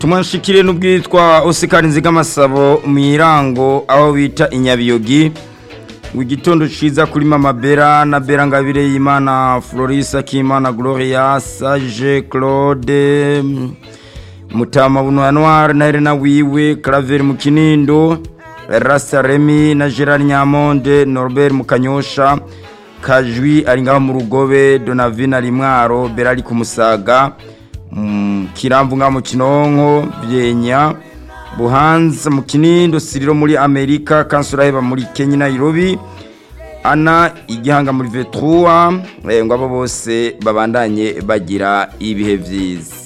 ubutumwa nshikire n'ubwitwa Oscar Nzigamasabo mu irango aho bita inyabiyogi igitondo ciza kuri mama Bera na Bera Ngabire y'Imana Florisa Kimana Gloria Sage Claude Mutama Buno Anwar na Elena Wiwe Claver mu Kinindo Rasta Remy na Gerard Nyamonde Norbert Mukanyosha Kajwi ari ngaho mu rugobe Donavina Rimwaro Bera ari kumusaga kiramvu nga mu kinonko byenya buhanza mu kinindo siriro muri amerika kansuraheba muri kenya nairobi ana igihanga muri vetrua ngo abo bose babandanye bagira ibihe byiza